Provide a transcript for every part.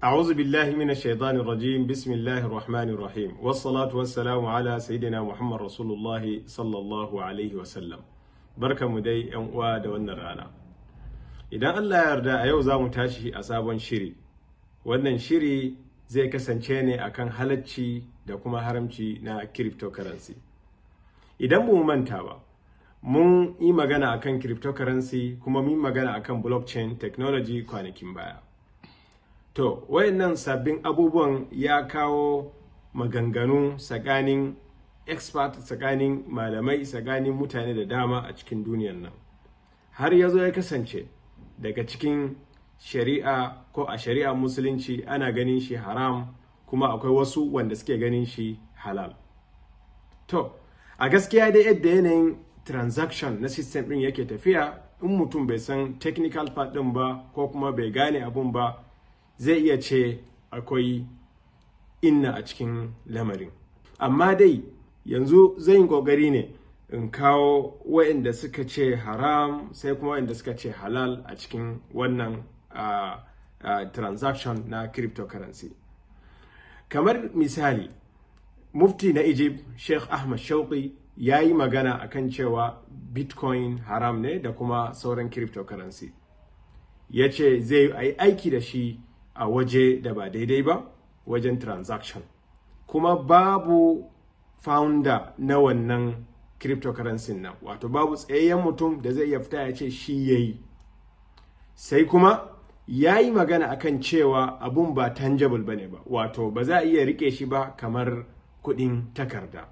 أعوذ بالله من الشيطان الرجيم بسم الله الرحمن الرحيم والصلاة والسلام على سيدنا محمد رسول الله صلى الله عليه وسلم barka mu dai yan uwa da wannan rana idan Allah ya yarda a yau za mu tashi a sabon shiri wannan shiri zai kasance ne akan halacci da kuma haramci na cryptocurrency idan mu manta ba mun yi magana akan cryptocurrency kuma mun magana akan blockchain technology kwanakin baya To, wayannan sabbin abubuwan ya kawo maganganu tsakanin expert tsakanin malamai tsakanin mutane da dama a cikin duniyar nan. Har ya zo ya kasance daga cikin shari'a ko a shari'a musulunci ana ganin shi haram kuma akwai wasu wanda suke ganin shi halal. To, a gaskiya dai yadda yanayin transaction na system ɗin yake tafiya in mutum bai san technical part ɗin ba ko kuma bai gane abun ba zai iya ce akwai inna a cikin lamarin amma dai yanzu zai yi ƙoƙari ne in kawo waɗanda suka ce haram sai kuma waɗanda suka ce halal a cikin wannan uh, uh, transaction na cryptocurrency kamar misali mufti na egypt sheikh ahmad shauqi ya yi magana akan cewa bitcoin haram ne da kuma sauran cryptocurrency ya ce zai yi aiki da shi a waje da ba daidai ba wajen transaction kuma babu founder na wannan cryptocurrency nan wato babu tsayayyen mutum da zai iya fita ya ce shi ya yi sai kuma ya yi magana akan cewa abun ba tangible ba ne ba wato ba za a iya rike shi ba kamar kudin takarda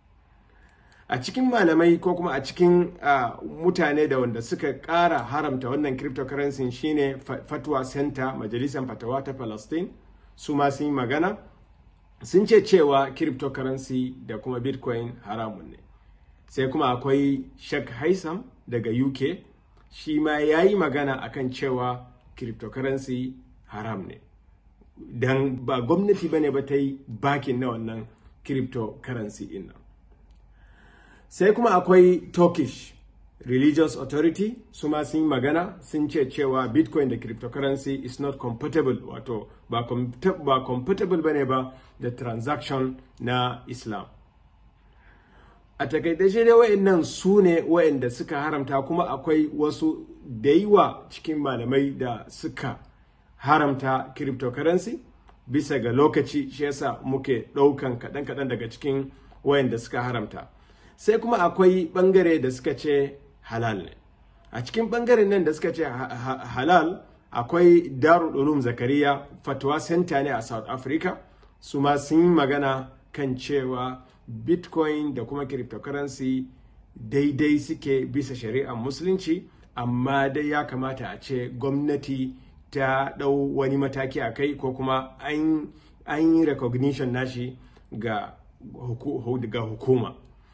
a cikin malamai ko kuma a cikin uh, mutane da wanda suka ƙara haramta wannan cryptocurrency shine fatwa center majalisar fatawa ta palestine su ma sun yi magana sun ce cewa cryptocurrency da kuma bitcoin haramun ne sai kuma akwai shek haisam daga uk shi ma ya yi magana akan cewa cryptocurrency haram ne don ba gwamnati ba ne ba ta yi bakin na wannan cryptocurrency ɗin nan sai kuma akwai turkish religious authority su ma sun yi magana sun ce cewa bitcoin da cryptocurrency is not compatible wato ba, ba compatible bane ba da transaction na islam a takaitashe dai wa'annan su ne wa'anda suka haramta kuma akwai wasu da yawa cikin malamai da suka haramta cryptocurrency bisa ga lokaci shi yasa muke ɗaukan kaɗan-kaɗan daga cikin wayanda suka haramta sai kuma akwai bangare da suka ce halal ne a cikin bangaren nan da suka ce halal akwai darul ulum zakariya fatwa center ne a south africa su ma sun yi magana kan cewa bitcoin da kuma cryptocurrency daidai suke bisa shari'ar musulunci amma dai ya kamata a ce gwamnati ta ɗau wani mataki a kai ko kuma an yi recognition nashi ga hukuma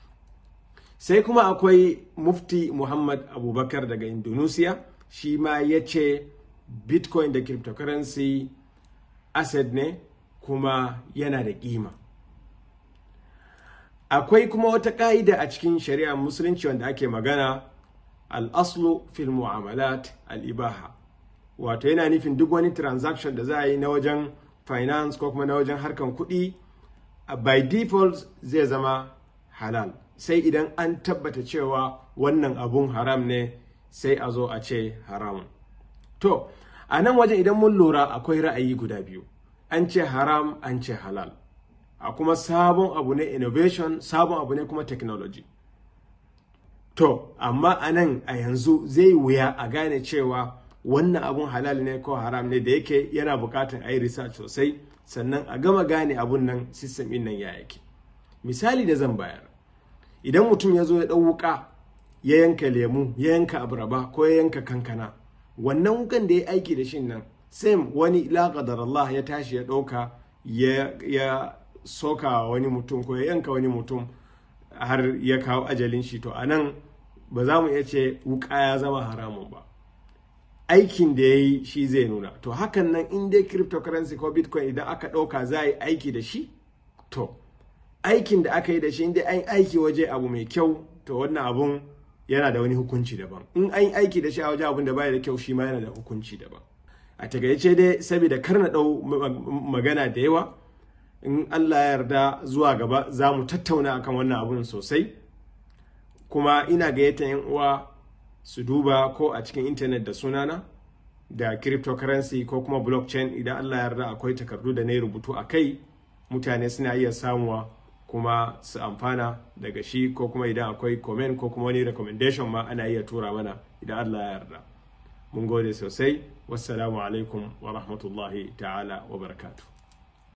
sai kuma akwai mufti muhammad abubakar daga indonesia shi ma ya ce bitcoin da cryptocurrency asset ne kuma yana da kima akwai kuma wata ka'ida a cikin shari'ar musulunci wanda ake magana al-aslu fil mu'amalat al-ibaha wato yana nufin duk wani transaction da za a yi na wajen finance ko kuma na wajen harkan kuɗi by default zai zama halal sai idan an tabbata cewa wannan abun haram ne sai a zo a ce haram to a nan wajen idan mun lura akwai ra'ayi guda biyu an ce haram an ce halal a kuma sabon abu ne innovation sabon abu ne kuma technology to amma a nan a yanzu zai wuya a gane cewa wannan abun halal ne ko haram ne da yake yana bukatar a yi research sosai sannan a gama gane abun nan system ɗin nan ya yake misali da zan bayar idan mutum ya zo ya ɗau wuka ya yanka lemu ya yanka abaraba ko ya yanka kankana wannan wukan da ya aiki da shin nan same wani laƙadar Allah ya tashi ya ɗauka ya soka wani mutum ko ya yanka wani mutum har ya kawo ajalin shi to a nan ba za mu iya ce wuka ya zama haramun ba aikin da ya yi shi zai nuna to hakan nan in dai cryptocurrency ko bitcoin idan aka ɗauka za a yi aiki da shi to aikin da aka yi da shi in dai an aiki waje abu mai kyau to wannan abun yana da wani hukunci daban in an aiki da shi a waje abun da baya da kyau shi ma yana da hukunci daban a takaice dai saboda kar na ɗau magana da yawa in Allah ya yarda zuwa gaba za mu tattauna akan wannan abun sosai kuma ina gayyata yan uwa su duba ko a cikin intanet da sunana da cryptocurrency ko kuma blockchain idan Allah ya yarda akwai takardu da na rubutu a kai mutane suna iya samuwa kuma su amfana daga shi ko kuma idan akwai comment ko kuma wani recommendation ma ana iya tura mana idan Allah ya yarda mun gode sosai wassalamu alaikum wa rahmatullahi ta'ala wa barakatuh